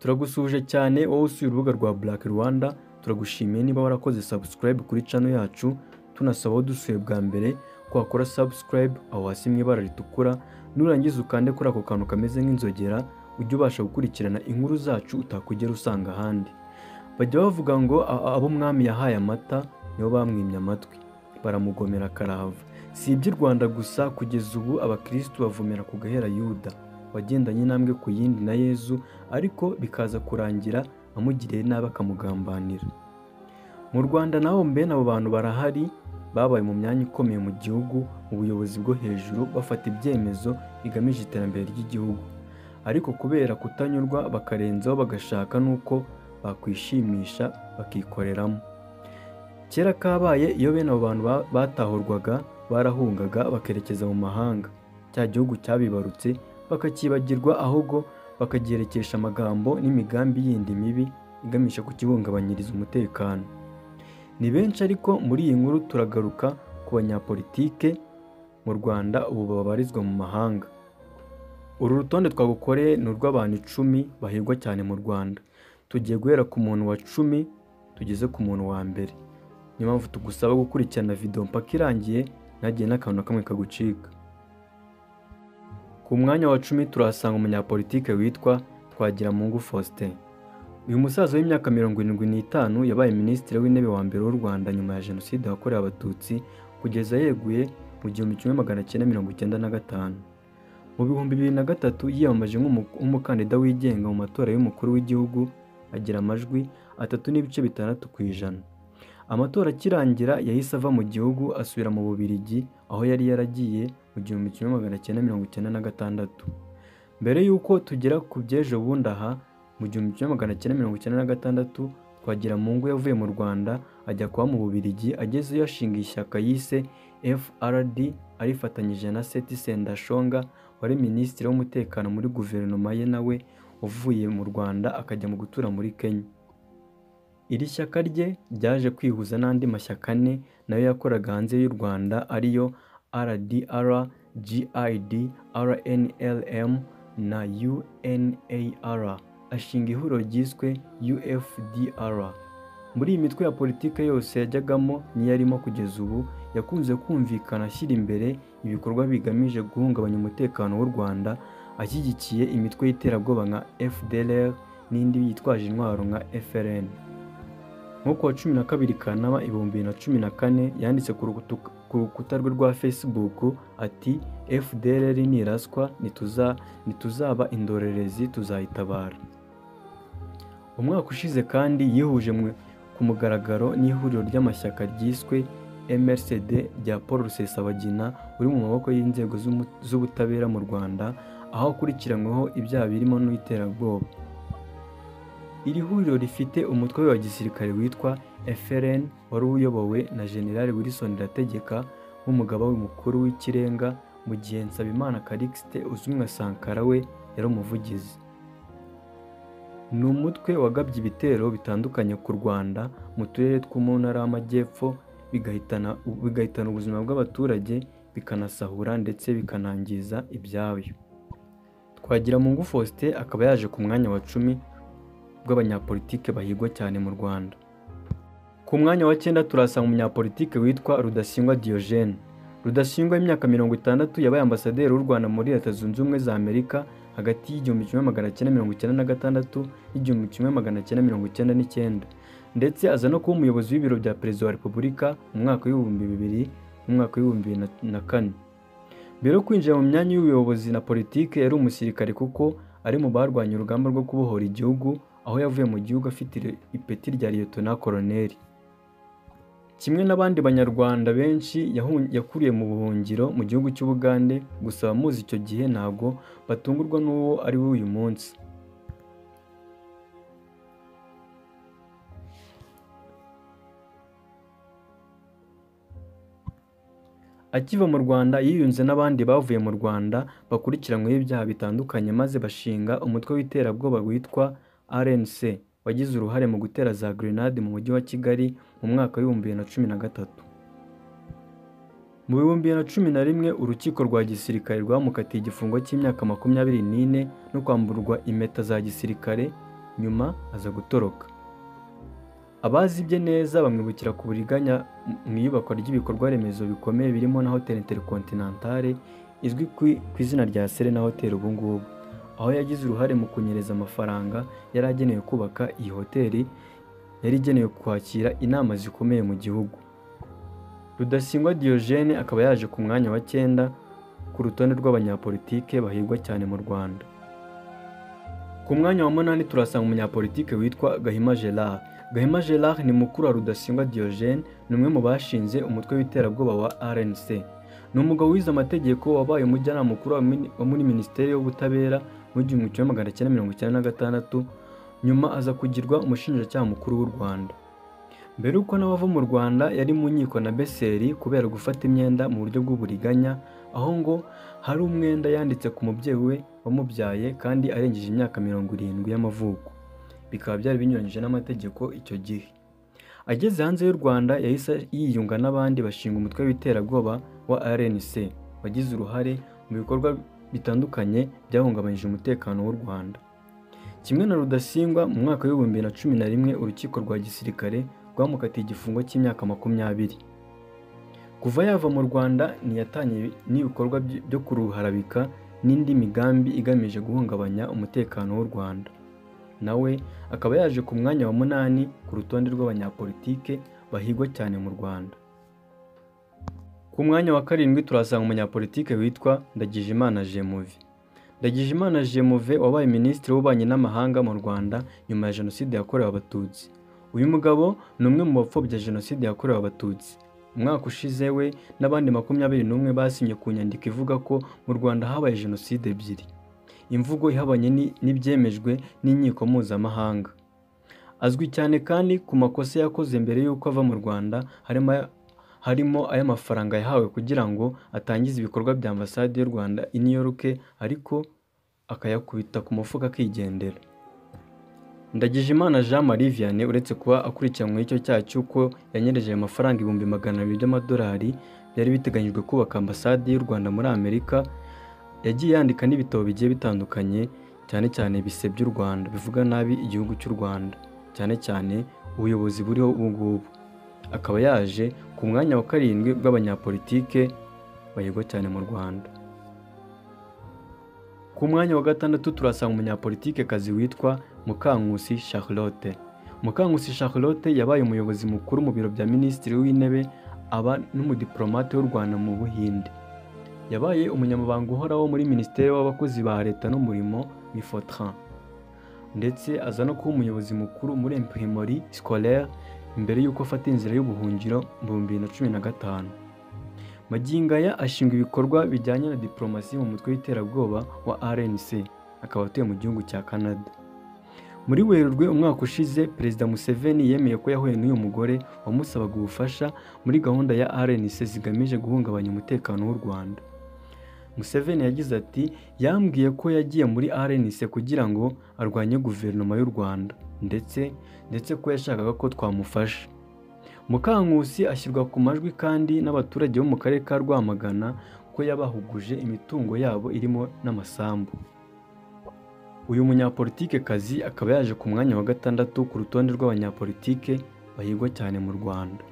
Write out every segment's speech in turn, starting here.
turagusuhuje cyane wowe usuye urubuga rwa Black Rwanda turagushimiye niba warakoze subscribe kuri channel yacu tunasaba aho dusuye bwa mbere ko wakora subscribe aho hasi mu ibara ritukura nurangiza ukande kuri ako kantu kameze nk'inzogera ujye ubasha gukurikirana inkuru zacu utakugera usanga ahandi bajya bavuga ngo a- a- abo mwami yahaye amata nibo bamwimye amatwi baramugomera karahava si iby'i rwanda gusa kugeza ubu abakirisitu bavomera ku gahera yuda wagendanye intambwe ku yindi na yezu ariko bikaza kurangira amugiriye nabi akamugambanira mu rwanda naho mbene abo bantu barahari babaye mu myanya ikomeye mu gihugu mu buyobozi bwo hejuru bafata ibyemezo bigamije iterambere ry'igihugu ariko kubera kutanyurwa bakarenzaho bagashaka n'uko bakwishimisha bakikoreramo kera kabaye iyo bene abo bantu ba- batahurwaga barahungaga bakerekeza mu mahanga cya gihugu cyabibarutse bakacyibagirwa ahubwo bakagiherekesha amagambo n'imigambi yindi mibi iganisha ku kibungabanyiriza umutekano ni benshi ariko muri iyi nkuru turagaruka ku banyapolitike mu rwanda ubu babarizwa mu mahanga uru rutonde twagukoreye ni urw'abantu icumi bahigwa cyane mu rwanda tugiye guhera ku muntu wa cumi tugeze ku muntu wa mbere niyo mpamvu tugusaba gukurikirana videwo mpaka irangiye ntagiye n'akantu na kamwe kagucika ku mwanya wa cumi turahasanga umunyapolitike witwa Twagiramungu Faustin. Uyu musaza w'imyaka mirongo irindwi n'itanu yabaye minisitiri w'intebe wa mbere w'u Rwanda nyuma ya jenoside yakorewe abatutsi kugeza yeguye mu gihumbi kimwe magana cyenda mirongo icyenda na gatanu. Mu bihumbi bibiri na gatatu yiyamamaje nk'umu- nk'umukandida wigenga mu matora y'umukuru w'igihugu agira amajwi atatu n'ibice bitandatu ku ijana. Amatora akirangira yahise ava mu gihugu asubira mu Bubiligi aho yari yaragiye mu gihumbi kimwe magana cyenda mirongo icyenda na gatandatu. Mbere y'uko tugera ku by'ejo bundi aha mu gihumbi kimwe magana cyenda mirongo icyenda na gatandatu Twagiramungu yavuye mu Rwanda ajya kuba mu Bubiligi agezeyo ashinga ishyaka yise FRD arifatanyije na Seti Sendashonga wari minisitiri w'umutekano muri guverinoma ye nawe uvuye mu Rwanda akajya mu gutura muri Kenya. Iri shyaka rye ryaje kwihuza n'andi mashyaka ane nayo yakoraga hanze y'u Rwanda ariyo RDR, GID, RNLM na UNAR ashinga ihuriro ryiswe UFDR. Muri iyi mitwe ya politiki yose yajyagamo niyo arimo kugeza ubu yakunze kumvikana ashyira imbere ibikorwa bigamije guhungabanya umutekano w'u Rwanda ashyigikiye imitwe y'iterabwoba nka FDLR n'indi yitwaje intwaro nka FLN. nko kuwa cumi na kabiri kanama ibihumbi bibiri na cumi na kane yanditse ku rukutu- ku rukuta rwe rwa facebook ati fdrr niraswa ntituza- ntituzaba indorerezi tuzayitabara umwaka ushize kandi yihuje mu- ku mugaragaro n'ihuriro ry'amashyaka ryiswe mrcd rya paul rusesabagina uri mu maboko y'inzego z'umu- z'ubutabera mu rwanda aho akurikiranyweho ibyaha birimo n'iterabwoba iri huriro rifite umutwe wa gisirikare witwa FLN wari uyobowe na General Wilson Irategeka nk'umugaba we mukuru w'ikirenga mu gihe Nsabimana Calixte uzwi nka Sankara we yari umuvugizi ni umutwe wagabye ibitero bitandukanye ku Rwanda mu turere two mu ntara y'amajyepfo bigahitana bigahitana ubuzima bw'abaturage bikanasahura ndetse bikanangiza ibyabo Twagiramungu Faustin akaba yaje ku mwanya wa cumi bw'abanyapolitike bahigwa cyane mu Rwanda. Ku mwanya wa cyenda turasanga umunyapolitike witwa Rudasingwa Diogene. Rudasingwa w'imyaka mirongo itandatu yabaye ambasaderi w'u Rwanda muri Leta Zunze Ubumwe za Amerika hagati y'igihumbi kimwe magana cyenda mirongo icyenda na gatandatu n'igihumbi kimwe magana cyenda mirongo icyenda n'icyenda ndetse aza no kuba umuyobozi w'ibiro bya Perezida wa Repubulika mu mwaka w'ibihumbi bibiri n'umwaka w'ibihumbi bibiri na- na kane. Mbere yo kwinjira mu myanya y'ubuyobozi na politike yari umusirikare kuko ari mu barwanya urugamba rwo kubohora igihugu aho yavuye mu gihugu afite ire- ipeti rya liyetona koroneri kimwe n'abandi banyarwanda benshi yahu- yakuriye mu buhungiro mu gihugu cy'ubugande gusa abamuzi icyo gihe ntabwo batungurwa n'uwo ari we uyu munsi Akiva mu Rwanda yiyunze n'abandi bavuye mu Rwanda bakurikiranyweho ibyaha bitandukanye maze bashinga umutwe w'iterabwoba witwa RNC wagize uruhare mu gutera za grenade mu mujyi wa Kigali mu mwaka w'ibihumbi bibiri na cumi na gatatu mu bihumbi bibiri na cumi na rimwe urukiko rwa gisirikare rwamukatiye igifungo cy'imyaka makumyabiri n'ine no kwamburwa impeta za gisirikare nyuma aza gutoroka abazi ibye neza bamwibukira ku buriganya mu iyubakwa ry'ibikorwa remezo bikomeye birimo na hoteli intercontinentale izwi ku izina rya serena hoteli ubungubu aho yagize uruhare mu kunyereza amafaranga yari agenewe kubaka iyi hoteli yari igenewe kwakira inama zikomeye mu gihugu rudasingwa diyogene akaba yaje ku mwanya wa cyenda ku rutonde rw'abanyapolitike bahigwa cyane mu rwanda ku mwanya wa munani turasanga umunyapolitike witwa gahima gerard gahima gerard ni mukuru wa rudasingwa diyogene ni umwe mu bashinze umutwe w'iterabwoba wa rnc ni umugabo wize amategeko wabaye umujyanama mukuru wa muri minisiteri y'ubutabera mu gihumbi kimwe magana cyenda mirongo icyenda na gatandatu nyuma aza kugirwa umushinjacyaha mukuru w'u rwanda mbere y'uko nawe ava mu rwanda yari mu nkiko na beseri kubera gufata imyenda mu buryo bw'uburiganya aho ngo hari umwenda yanditse ku mubyeyi we wamubyaye kandi arengeje imyaka mirongo irindwi y'amavuko bikaba byari binyuranyije n'amategeko icyo gihe ageze hanze y'u rwanda yahise yiyunga n'abandi bashinga umutwe w'iterabwoba wa rnc wagize uruhare mu bikorwa bitandukanye byahungabanyije umutekano w'u rwanda kimwe na rudasingwa mu mwaka w'ibihumbi bibiri na cumi na rimwe urukiko rwa gisirikare rwamukatiye igifungo cy'imyaka makumyabiri kuva yava mu rwanda ntiyatangiye n'ibikorwa byo kuruharabika n'indi migambi igamije guhungabanya umutekano w'u rwanda nawe akaba yaje ku mwanya wa munani ku rutonde rw'abanyapolitike bahigwa cyane mu rwanda ku mwanya wa karindwi turasanga umunyapolitike witwa ndagijimana jemuve ndagijimana jemuve wabaye minisitiri w'ububanyi n'amahanga mu rwanda nyuma ya jenoside yakorewe abatutsi uyu mugabo ni umwe mu bapfobya jenoside yakorewe abatutsi umwaka ushize we n'abandi makumyabiri n'umwe basinye ku nyandiko ivuga ko mu rwanda habaye jenoside ebyiri imvugo ihabanye n'ibyemejwe n'inkiko mpuzamahanga azwi cyane kandi ku makosa yakoze mbere y'uko ava mu rwanda harimo ay'amafaranga yahawe kugira ngo atangize ibikorwa bya ambasade y'u rwanda i new york ariko akayakubita ku mufuka akigendera ndagijimana jean marie vianney uretse kuba akurikiranyweho icyo cyaha cy'uko yanyereje ayo mafaranga ibihumbi magana abiri by'amadolari byari biteganyijwe kubaka ambasade y'u rwanda muri amerika yagiye yandika n'ibitabo bigiye bitandukanye cyane cyane bisebya u rwanda bivuga nabi igihugu cy'u rwanda cyane cyane ubuyobozi buriho ubu ngubu akaba yaje ku mwanya wa karindwi bw'abanyapolitike bayigwa cyane mu rwanda ku mwanya wa gatandatu turasanga umunyapolitike kazi witwa mukankusi charlotte mukankusi charlotte yabaye umuyobozi mukuru mu biro bya minisitiri w'intebe aba n'umudiplomate w'u rwanda mu buhinde yabaye umunyamabanga uhoraho muri minisiteri w'abakozi ba leta n'umurimo mifotran ndetse aza no kuba umuyobozi mukuru muri imprimori scolaire mbere y'uko afata inzira y'ubuhungiro mu bihumbi bibiri na cumi na gatanu magingaya ashinga ibikorwa bijyanye na diporomasi mu mutwe w'iterabwoba wa rnc akaba atuye mu gihugu cya canada muri werurwe umwaka ushize perezida museveni yemeye ko yahuye n'uyu mugore wamusabaga ubufasha muri gahunda ya rnc zigamije guhungabanya umutekano w'u rwanda museveni yagize ati yambwiye ko yagiye muri rnc kugira ngo arwanye guverinoma y'u rwanda ndetse ndetse ko yashakaga ko twamufasha mukankusi ashyirwa ku majwi kandi n'abaturage bo mu karere ka rwamagana ko yabahuguje imitungo yabo irimo n'amasambu uyu munyapolitike kazi akaba yaje ku mwanya wa gatandatu ku rutonde rw'abanyapolitike bahigwa cyane mu rwanda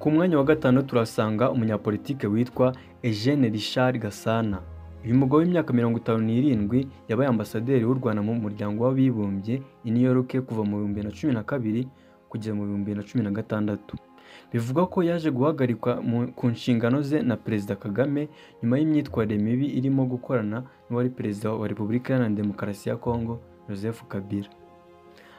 ku mwanya wa gatanu turasanga umunyapolitike witwa Eugene Richard Gasana uyu mugabo w'imyaka mirongo itanu n'irindwi yabaye ambasaderi w'u Rwanda mu muryango w'abibumbye i New York kuva mu bihumbi na cumi na kabiri kugera mu bihumbi na cumi na gatandatu bivugwa ko yaje guhagarikwa ku nshingano ze na perezida Kagame nyuma y'imyitwarire mibi irimo gukorana n'uwari perezida wa repubulika iharanira demokarasi ya Kongo Joseph Kabila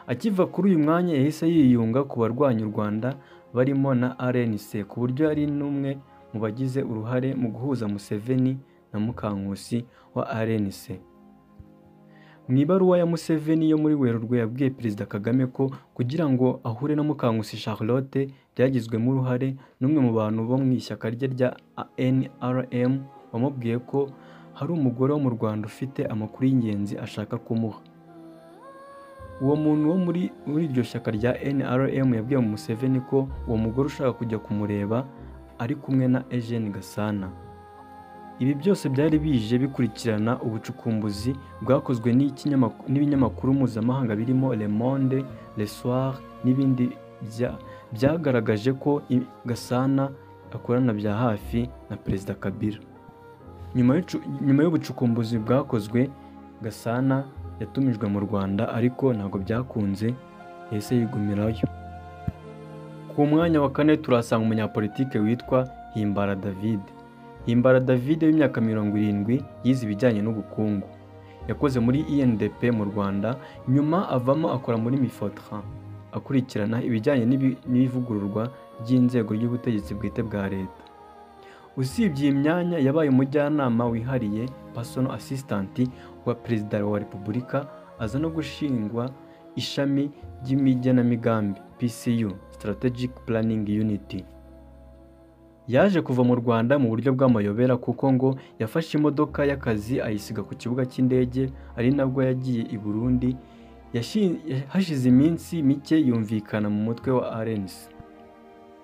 akiva kuri uyu mwanya yahise yiyunga ku barwanya u Rwanda barimo na RNC ku buryo yari n'umwe mu bagize uruhare mu guhuza Museveni na Mukankusi wa RNC mu ibaruwa ya Museveni yo muri Werurwe yabwiye Perezida Kagame ko kugira ngo ahure na Mukankusi Charlotte byagizwemo uruhare n'umwe mu bantu bo mu ishyaka rye rya NRM wamubwiye ko hari umugore wo mu Rwanda ufite amakuru y'ingenzi ashaka kumuha uwo muntu wo muri muri iryo shyaka rya NRM yabwiye Museveni ko uwo mugore ushaka kujya kumureba ari kumwe na Eugene Gasana ibi byose byari bije bikurikirana ubucukumbuzi bwakozwe n'ikinyamak- n'ibinyamakuru mpuzamahanga birimo Le Monde, Le Soir n'ibindi bya- byagaragaje ko i- Gasana akorana bya hafi na Perezida Kabila nyuma y'icu- nyuma y'ubucukumbuzi bwakozwe Gasana yatumijwe mu Rwanda ariko ntabwo byakunze yahise yigumirayo ku mwanya wa kane turahasanga umunyapolitike witwa Himbara David Himbara David w'imyaka mirongo irindwi yize ibijyanye n'ubukungu yakoze muri INDP mu Rwanda nyuma avamo akora muri Mifotra akurikirana ibijyanye n'ibi- n'ivugururwa ry'inzego ry'ubutegetsi bwite bwa leta usibye iyi myanya yabaye umujyanama wihariye personal assistant wa perezida wa repubulika aza no gushingwa ishami ry'imigenamigambi PCU Strategic Planning Unity yaje kuva mu Rwanda mu buryo bw'amayobera kuko ngo yafashe imodoka y'akazi ayisiga ku kibuga cy'indege ari nabwo yagiye i Burundi Yashi- hashize iminsi mike yumvikana mu mutwe wa RNC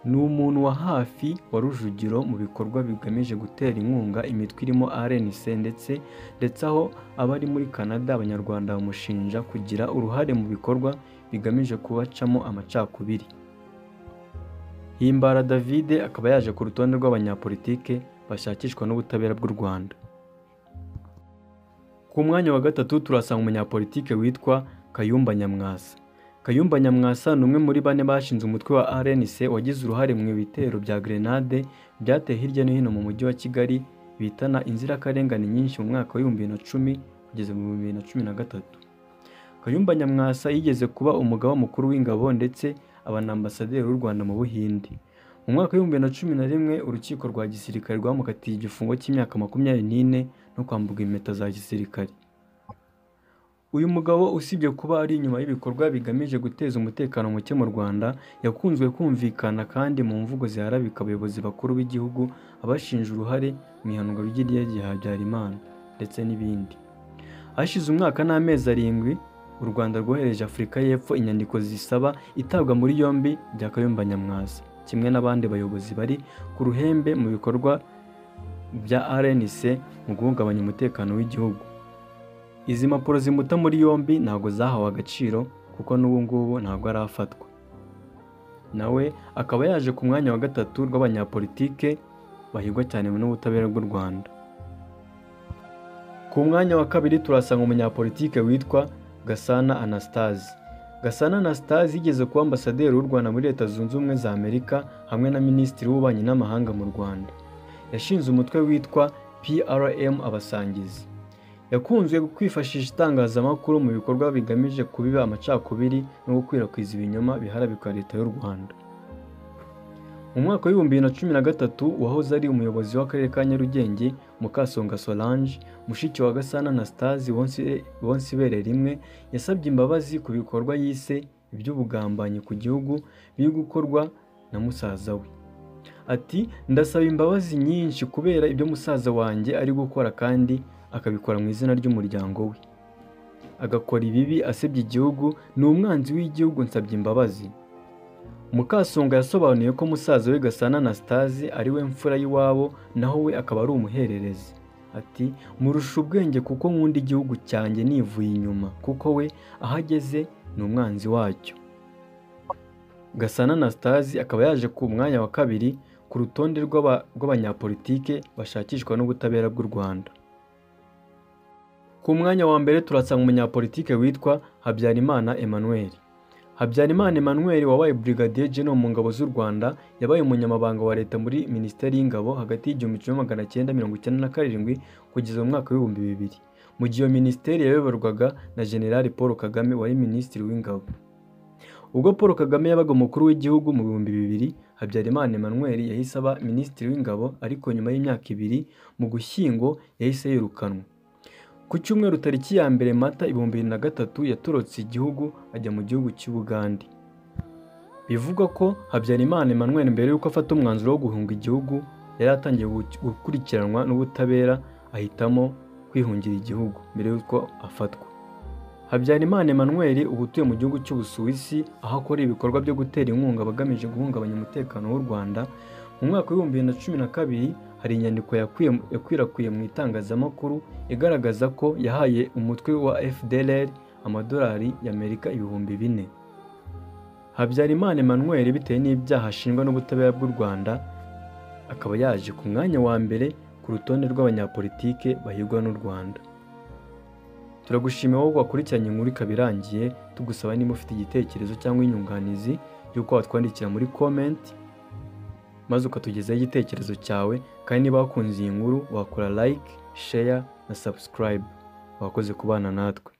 ni umuntu wa hafi wa Rujugiro mu bikorwa bigamije gutera inkunga imitwe irimo RNC ndetse ndetse aho abari muri Canada abanyarwanda bamushinja kugira uruhare mu bikorwa bigamije kubacamo amacakubiri Himbara David akaba yaje ku rutonde rw'abanyapolitike bashakishwa n'ubutabera bw'u Rwanda ku mwanya wa gatatu turasanga umunyapolitike witwa Kayumba Nyamwasa Kayumba Nyamwasa ni umwe muri bane bashinze umutwe wa RNC wagize uruhare mu bitero bya grenade byateye hirya no hino mu mujyi wa Kigali bitana inzirakarengane nyinshi mu mwaka w'ibihumbi bibiri na cumi kugeza mu bihumbi bibiri na cumi na gatatu Kayumba Nyamwasa yigeze kuba umugaba mukuru w'ingabo ndetse aba na ambasaderi w'u Rwanda mu Buhindi mu mwaka w'ibihumbi bibiri na cumi na rimwe urukiko rwa gisirikare rwamukatiye igifungo cy'imyaka makumyabiri n'ine no kwamburwa impeta za gisirikare uyu mugabo usibye kuba ari inyuma y'ibikorwa bigamije guteza umutekano muke mu Rwanda yakunzwe kumvikana kandi mu mvugo ziharabika abayobozi bakuru b'igihugu abashinja uruhare mu ihanurwa ry'irya Habyarimana ndetse n'ibindi hashize umwaka n'amezi arindwi u Rwanda rwohereje Afurika y'Epfo inyandiko zisaba itabwa muri yombi rya Kayumba Nyamwasa kimwe n'abandi bayobozi bari ku ruhembe mu bikorwa bya RNC mu guhungabanya umutekano w'igihugu izi mpapuro zimuta muri yombi ntabwo zahawe agaciro kuko n'ubu ngubu ntabwo arafatwa nawe akaba yaje ku mwanya wa gatatu rw'abanyapolitike bahigwa cyane n'ubutabera bw'u Rwanda ku mwanya wa kabiri turasanga umunyapolitike witwa Gasana Anastase Gasana Anastase yigeze kuba ambasaderi w'u Rwanda muri Leta Zunze Ubumwe za Amerika hamwe na Minisitiri w'Ububanyi n'Amahanga mu Rwanda yashinze umutwe witwa PRM Abasangizi yakunzwe kwifashisha itangazamakuru mu bikorwa bigamije kubiba amacakubiri no gukwirakwiza ibinyoma biharabika leta y'u Rwanda mu mwaka w'ibihumbi bibiri na cumi na gatatu wahoze ari umuyobozi w'akarere ka Nyarugenge Mukasonga Solange mushiki wa Gasana Anastase wonse- Bonsibere rimwe yasabye imbabazi ku bikorwa yise iby'ubugambanyi ku gihugu biri gukorwa na musaza we ati ndasaba imbabazi nyinshi kubera ibyo musaza wanjye ari gukora kandi akabikora mu izina ry'umuryango we agakora ibibi asebya igihugu ni umwanzi w'igihugu nsabye imbabazi mukasonga yasobanuye ko musaza we gasana anastase ari we mfura y'iwabo naho we akaba ari umuhererezi ati murusha ubwenge kuko nkunda igihugu cyanjye nivuye inyuma kuko we aho ageze ni umwanzi wacyo Gasana Anastase akaba yaje ku mwanya wa kabiri ku rutonde rw'aba- rw'abanyapolitike bashakishwa n'ubutabera bw'u Rwanda. Ku mwanya wa mbere turasanga umunyapolitike witwa Habyarimana Emmanuel. Habyarimana Emmanuel wabaye Brigadier General mu ngabo z'u Rwanda, yabaye umunyamabanga wa leta muri Minisiteri y'Ingabo hagati y'igihumbi kimwe magana cyenda mirongo icyenda na karindwi kugeza mu mwaka w'ibihumbi bibiri, mu gihe iyo minisiteri yayoborwaga na General Paul Kagame wari Minisitiri w'Ingabo. Ubwo Paul Kagame yabaga umukuru w'igihugu mu bihumbi bibiri, Habyarimana Emmanuel yahise aba minisitiri w'ingabo ariko nyuma y'imyaka ibiri mu gushyingo yahise yirukanwa. Ku cyumweru tariki ya mbere Mata ibihumbi bibiri na gatatu yatorotse igihugu ajya mu gihugu cy'Ubugande. Bivugwa ko Habyarimana Emmanuel mbere y'uko afata umwanzuro wo guhunga igihugu yari atangiye gu- gukurikiranwa n'ubutabera ahitamo kwihungira igihugu mbere y'uko afatwa. habyarimana emmanuel ubu utuye mu gihugu cy'ubusuwisi aho akora ibikorwa byo gutera inkunga abagamije guhungabanya umutekano w'u rwanda mu mwaka w'ibihumbi bibiri na cumi na kabiri hari inyandiko yakwiye- yakwirakwiye mu itangazamakuru igaragaza ko yahaye umutwe wa fdlr amadolari y'amerika ibihumbi bine habyarimana emmanuel bitewe n'ibyaha ashinjwa n'ubutabera bw'u rwanda akaba yaje ku mwanya wa mbere ku rutonde rw'abanyapolitike bahigwa n'u rwanda turagushimira wowe wakurikiranye inkuru ikaba irangiye tugusaba niba ufite igitekerezo cyangwa inyunganizi y'uko watwandikira muri comment maze ukatugezaho igitekerezo cyawe kandi niba wakunze iyi nkuru wakora like share na subscribe wakoze kubana natwe